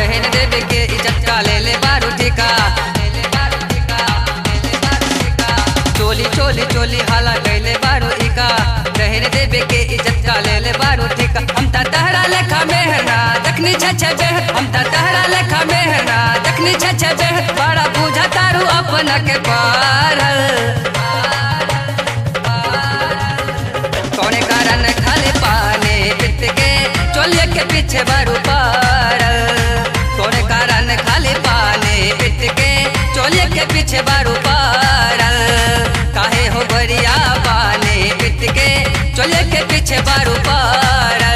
बहन देवे के इज्जत का ले ले बारू ठिका चोली चोली चोली हाला कैले बारू इका बहन देवे के इज्जत का ले ले बारू ठिका हम ता तहरा लेखा मेहना दखनी छछ बेह हम ता तहरा लेखा मेहना दखनी छछ बेह बड़ा पूजा तारू अपना के पारल कौने कारण खाली पानी पित के चोलिए के पीछे बारू पारल कौने कारण खाली पानी पित के चोलिए के पीछे बारू पारल काहे हो गरिया पानी पित के चोलिए के पीछे बारू पारल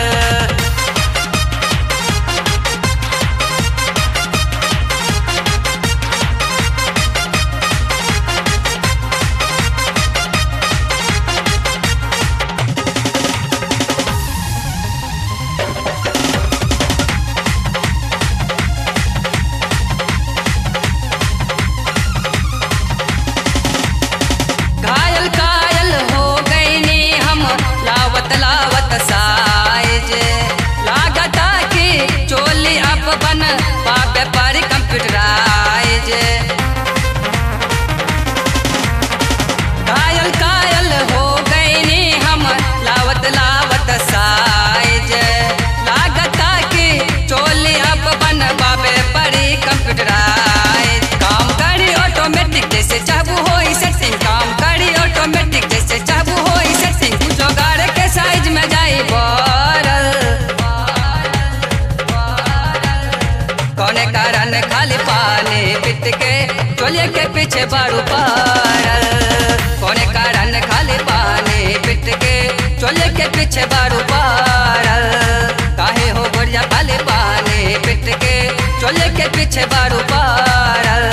घायल कायल हो गईनी हम लावत लावत साइज लागता कि चोली अब बन पापे पर कंप्यूटराइज घायल कायल हो गईनी हम लावत लावत साइज लागता कि चोली अब बन पापे पर कंप्यूटराइज काम करी ऑटोमेटिक जैसे चाहू होई सेटिंग काम करी ऑटोमेटिक जैसे चाहू होई सेटिंग जोगाड़ के साइज में जाई बरल कौने कारण खाली पानी पिट के चोलिए के पीछे बारू पारल कौने कारण खाली पानी पिट के चोलिए के पीछे बारू पारल काहे हो गोरिया खाली पानी पिट के चोलिए के पीछे बारू पारल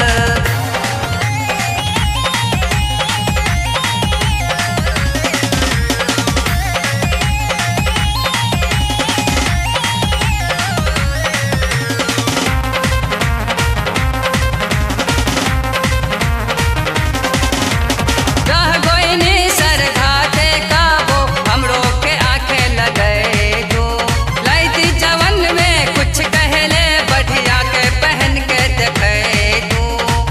रह गोइनी सर घाटे काबो हमरो के आंखें लगे जो लैती जवन में कुछ कहले बढ़िया के पहन के देखे तू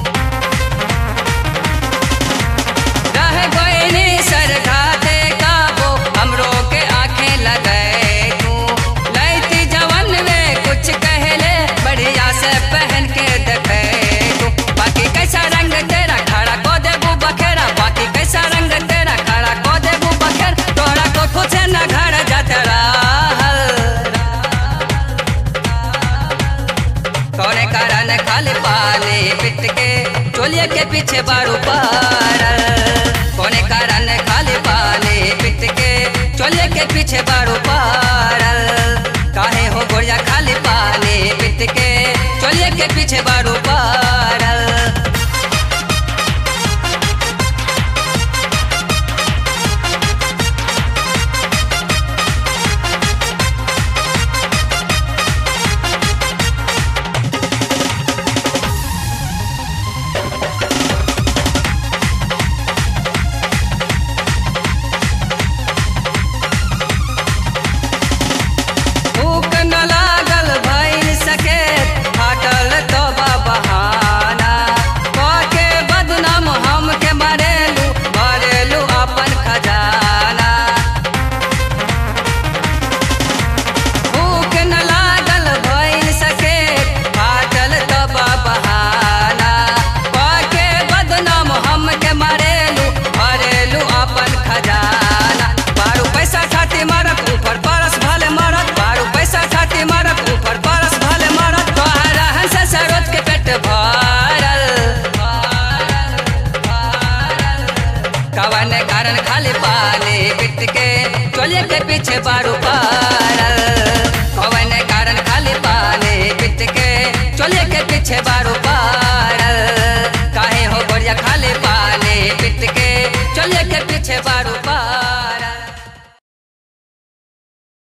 रह गोइनी सर घाटे काबो हमरो के आंखें लगे तू लैती जवन में कुछ कहले बढ़िया से पहन के देखे तू बाकी कैसा रंग तेरा खड़ा को देबू बखेरा बाकी कैसा रंग तेरा खड़ा को देबू बखेर तोरा को कुछ न घर जाते रहल कौने कारण खाली पानी पिट के चोलिए के पीछे बारू पारल कौने कारण खाली पानी पिट के चोलिए के पीछे बारू पारल काहे हो गोरिया खाली पानी पिट के चोलिए के पीछे बारू पारल भूख न लागल भइल सके फाटल तो बहाना के बदनाम हमके मरेलू मरेलू अपन खजाना भूख न लागल भइल सके फाटल तो बहाना के बदनाम हमके मरेलू मरेलू अपन खजाना बारू पैसा खाती मारत ऊपर परस भले मारत बारू पैसा खाती मारत ऊपर परस भले मारत तोहर रहन से सरोज के पेट भरल कवन कारण खाली पानी पिट के चोलिए के पीछे बारू पार